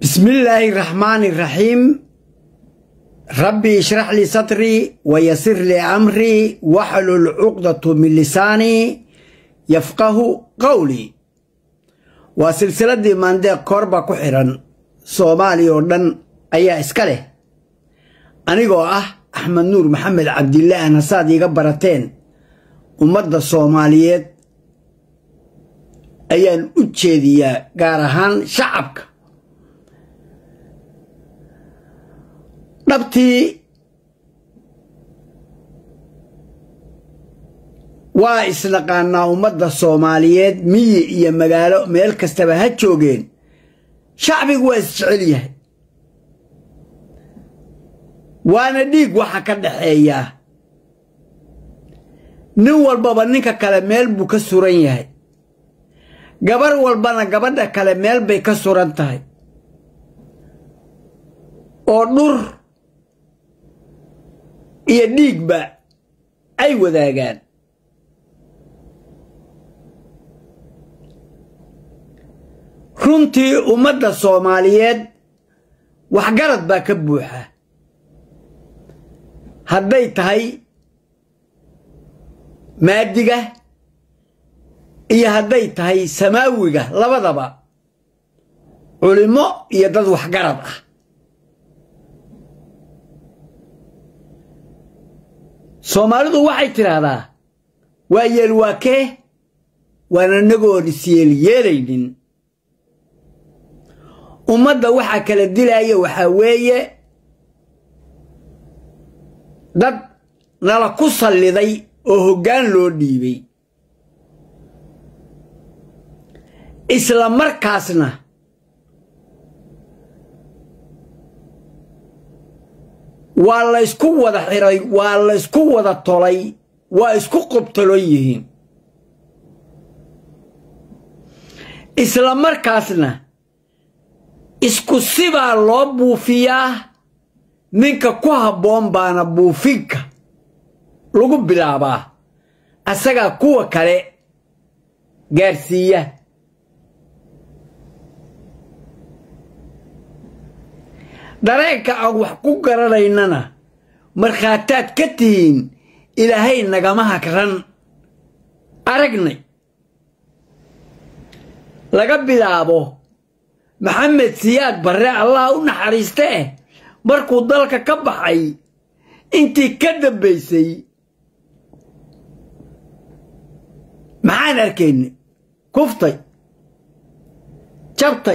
بسم الله الرحمن الرحيم ربي اشرح لي صدري ويسر لي أمري واحلل عقدة من لساني يفقه قولي وسلسلة ماندي كوربا كحرا صومالي ودن أيا إسكاله أنيقو أه أحمد نور محمد عبد الله أنا صادي قبرتين ummadda soomaaliyeed ayaan u jeediyaa gaar ahaan shacabka dhabtii waa isnaqaanaa ummadda soomaaliyeed miyi iyo magaalo meel kastaba ha joogeen shacbigu waa isjecel yahay waana dhiig waxa ka dhaxeeyaa nin walbaba ninka kale meel buu ka suran yahay gabar walbana gabadha kale meel bay ka suran tahay oo dhur iyo dhiigba ay wadaagaan runtii ummadda soomaaliyeed waxgarad baa ka buuxa hadday tahay maadiga iyo hadday tahay samaawiga labadaba culimmo iyo dad waxgarad ah soomaalidu waxay tidhaahdaa waa yeel waa kee waana nagoon isyeelyeelaynin ummadda waxaa kala dilaya waxaa weeye dad nala ku salliday oo hoggaan loo dhiibay isla markaasna waa laysku wada xiray waa laysku wada tolay waa isku qobtolon yihiin isla markaasna isku sibaa loo buufiyaa ninka ku habboon baana buufinka lagu bilaabaa asagaa kuwa kale gaarsiiya dareenka aan wax ku garanaynana markhaataad ka tihiin ilaahay nagama hagran aragnay laga bilaabo maxamed siyaad barre allah u naxariiste eh markuu dalka ka baxay intii ka dambaysay maxaan arkayna kuftay jabtay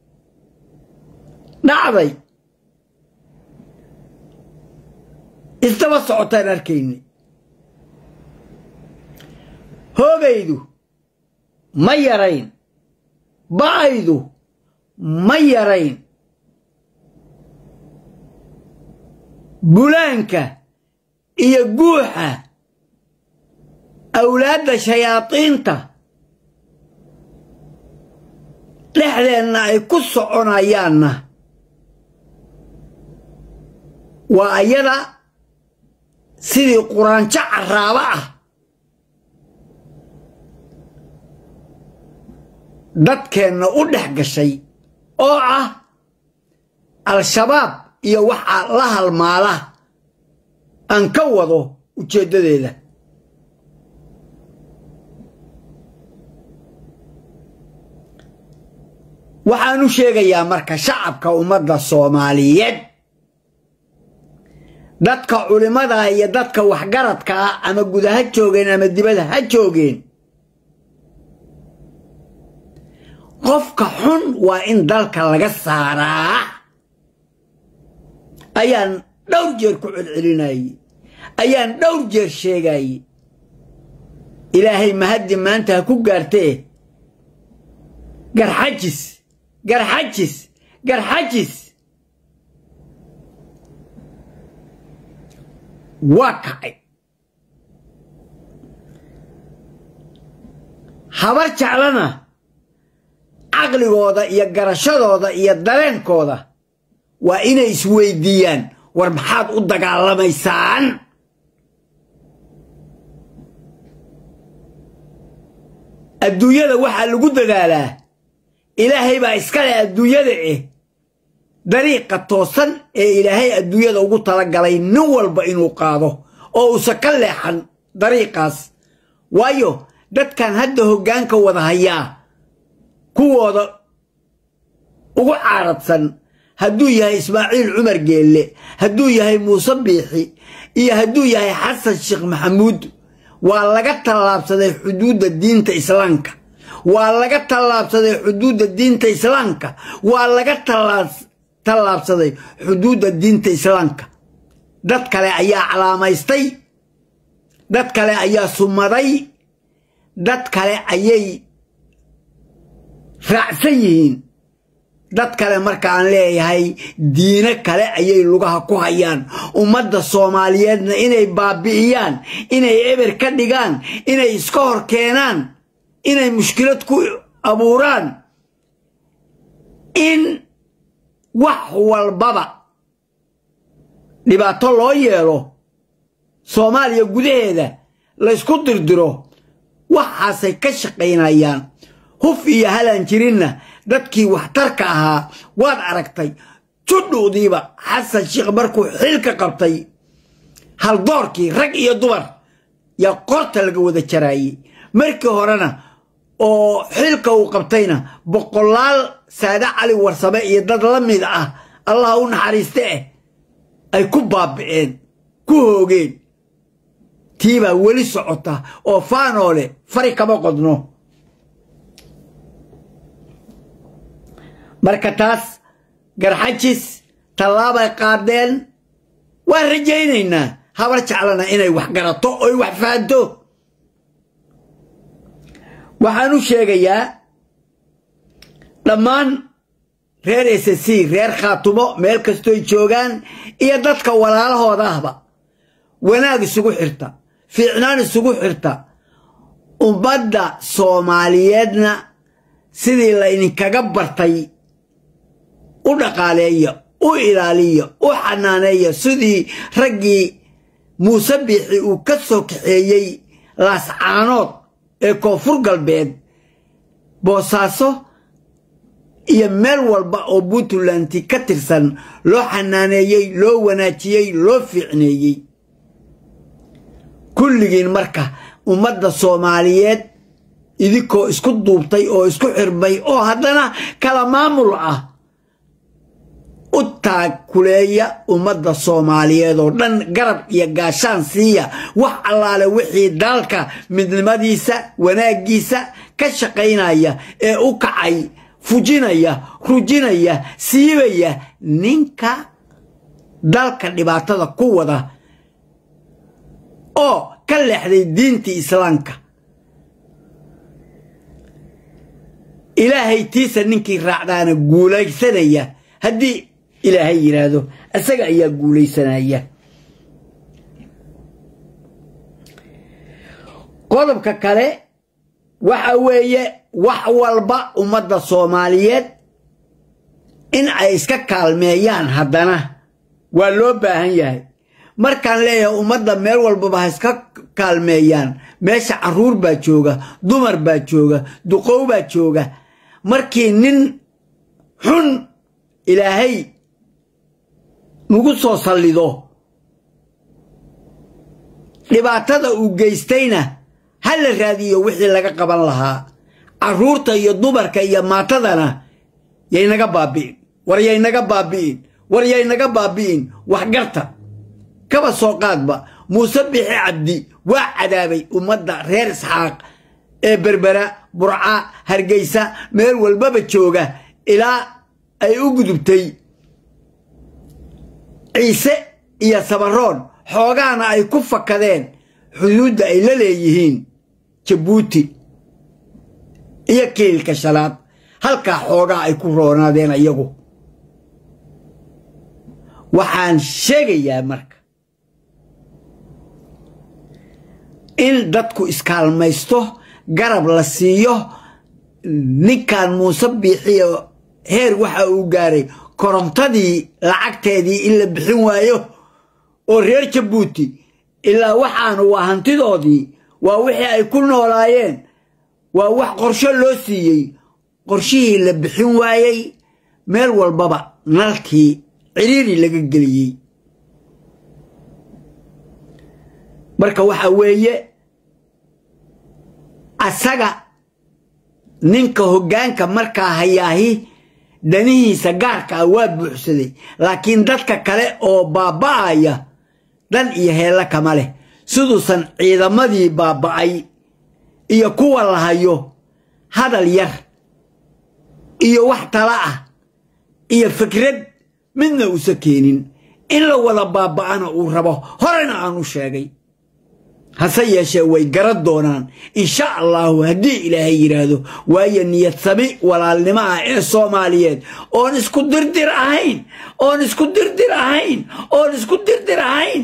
dhacday isdaba socotaan arkayna hoogaydu ma yarayn ba'aydu ma yarayn bulaanka iyo guuxa awlaadda shayaadiinta dhexdeenna ay ku soconayaanna waa ayada sidii quraanjo carraabo ah dadkeenna u dhex gashay oo ah al-shabaab iyo waxa la halmaala aan ka wado ujeeddadeeda waxaan u sheegayaa marka shacabka ummadda soomaaliyeed dadka culimmada iyo dadka waxgaradka ah ama guda ha joogeen ama dibada ha joogeen qofka xun waa in dalka laga saaraa ayaan dhowr jeer ku celcelinayey ayaan dhowr jeer sheegayey ilaahay mahaddi maanta ha ku gaartee garxajis garxajis garxajis waa kacay habar jeclana caqligooda iyo garashadooda iyo dareenkooda waa inay isweydiiyaan war maxaad u dagaalamaysaan adduunyada waxaa lagu dadaalaa ilaahay baa iskale adduunyada eh dariiqa toosan ee ilaahay adduunyada ugu talagalay nin walba inuu qaado oo uusan ka leexan dariiqaas waayo dadkan hadda hoggaanka wada hayaa kuwooda ugu caaradsan hadduu yahay ismaaciil cumar geelle hadduu yahay muuse biixi iyo hadduu yahay xasan sheekh maxamuud waa laga tallaabsaday xuduudda diinta islaamka waa laga tallaabsaday xuduudda diinta islaamka waa laga tallaabsaday xuduudda diinta islaamka dad kale ayaa calaamaystay dad kale ayaa sumaday dad kale ayay raacsan yihiin dad kale marka aan leeyahay diino kale ayay lugaha ku hayaan ummadda soomaaliyeedna inay baabi'iyaan inay eber ka dhigaan inay iska hor keenaan inay mushkilad ku abuuraan in wax walbaba dhibaato loo yeelo soomaaliya gudaheeda laysku dirdiro waxaasay ka shaqaynayaan huf iyo halaan jirinna dadkii waxtarka ahaa waad aragtay judhuudiiba xasan sheekh markuu xilka qabtay haldoorkii rag iyo dumar yaa qorta laga wada jaraayey markii horena oo xilka uu qabtayna boqolaal saade cali warsame iyo dad la mid ah allah u naxariiste eh ay ku baabi'een ku hoogeen tiibaa weli socota oo faanoole fari kama qodno marka taas garxajis tallaabay qaadeen waan rajaynaynaa habar jeclana inay wax garato oy wax fahanto waxaan u sheegayaa dhammaan reer s c reer khaatumo meel kastoy joogaan iyo dadka walaalahooda ahba wanaag isugu xirta fiicnaan isugu xirta ummadda soomaaliyeedna sidii la idinkaga bartay u dhaqaaleeya u ilaaliya u xanaaneeya sidii raggii muuse biixi uu ka soo kaxeeyey laascaanood ee koonfur galbeed boosaaso iyo meel walba oo puntlanti ka tirsan loo xanaaneeyey loo wanaajiyey loo fiicneeyey kulligiin marka ummadda soomaaliyeed idinkoo isku duubtay oo isku xirmay oo haddana kala maamul ah u taakuleeya ummadda soomaaliyeed oo dhan garab iyo gaashaan siiya wax allaale wixii dalka midnimadiisa wanaaggiisa ka shaqaynaya ee u kacay fujinaya rujinaya siibaya ninka dalka dhibaatada ku wada oo ka leexday diintii islaamka ilaahay tiisa ninkii raacdaana guulaysanaya haddii ilaahay yidhaahdo isaga ayaa guulaysanaya qodobka kale waxa weeye wax walba ummadda soomaaliyeed in ay iska kaalmeeyaan haddana waa loo baahan yahay markaan leeyahay ummadda meel walbaba ha iska kaalmeeyaan meesha carruur baa jooga dumar baa jooga duqow baa jooga markii nin xun ilaahay nagu soo sallido dhibaatada uu geystayna ha la raadiyo wixii laga qaban lahaa carruurta iyo dumarka iyo maatadana yaynaga baabi'in war yaynaga baabi'in war yaynaga baabi'in waxgarta kaba soo qaadba muuse bixi cabdi waa cadaabay ummadda reer isxaaq ee berbera burca hargeysa meel walbaba jooga ilaa ay u gudubtay ciise iyo sabaroon xoogaana ay ku fakadeen xuduudda ay la leeyihiin jabuuti iyo kiilka shanaad halkaa xoogaa ay ku roonaadeen iyagu waxaan sheegayaa marka in dadku iskaalmaysto garab la siiyo ninkan muuse biixiyo heer waxa uu gaaray korontadii lacagteedii in la bixin waayo oo reer jabuuti ilaa waxaanu waa hantidoodii waa wixii ay ku noolaayeen waa wax qorsho loo siiyey qorshihii la bixin waayey meel walbaba nalkii ciriiri laga geliyey marka waxa weeye asaga ninka hoggaanka markaa hayaahi danihiisa gaarka ah waa buuxsaday laakiin dadka kale oo baaba'aya dan iyo heella kama leh siduusan ciidamadii baaba'ay iyo kuwa la hayo hadal yar iyo wax tala ah iyo fikrad midna uusa keenin in la wada baaba'ana uu rabo horena aan u sheegay hase yeeshee way garan doonaan insha allahu haddii ilaahay yidhaahdo waayo niyad sami walaalnimo ah ee soomaaliyeed oon isku dirdir ahayn oon isku dirdir ahayn oon isku dirdir ahayn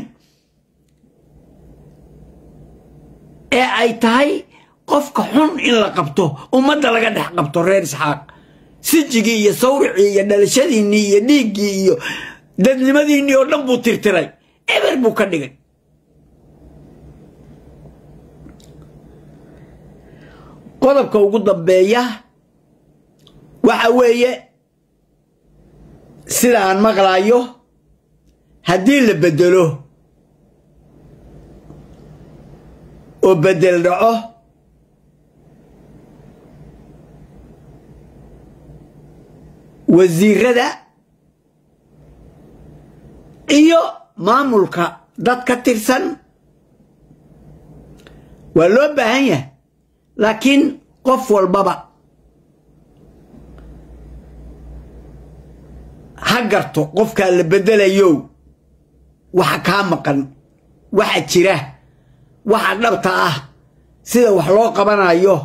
ee ay tahay qofka xun in la qabto ummadda laga dhex qabto reer isxaaq sijigii iyo sawricii iyo dhalashadiinnii iyo dhiiggii iyo dadnimadiinnii oo dhan buu tirtiray eber buu ka dhigay qodobka ugu dambeeya waxa weeye sida aan maqlaayo haddii la beddelo oo beddel dhaco wasiirada iyo maamulka dad ka tirsan waa loo baahan yahay laakiin qof walbaba ha garto qofkaa la beddelayow waxa kaa maqan waxa jira waxa dhabta ah sida wax loo qabanayo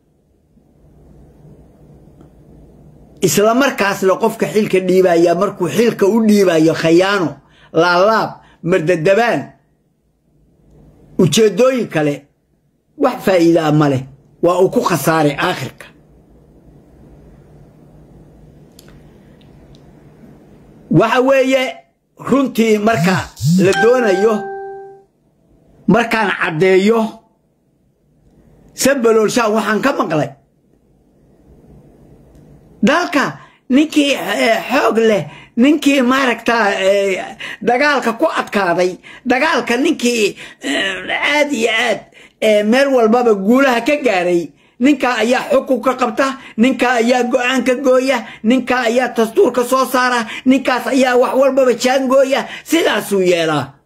isla markaasna qofka xilka dhiibaya markuu xilka u dhiibayo khayaano laalaab mardadabaan ujeeddooyin kale wax faa'iida a ma leh waa uu ku khasaaray aakhirka waxa weeye runtii marka la doonayo markaan caddeeyo sabaloolshaan waxaan ka maqlay dalka ninkii xoog leh ninkii maaragtaa dagaalka ku adkaaday dagaalka ninkii aad iyo aad meel walbaba guulaha ka gaaray ninkaa ayaa xukun ka qabta ninkaa ayaa go-aan ka gooya ninkaa ayaa dastuurka soo saara ninkaas ayaa wax walbaba jaangooya sidaasuu yeelaa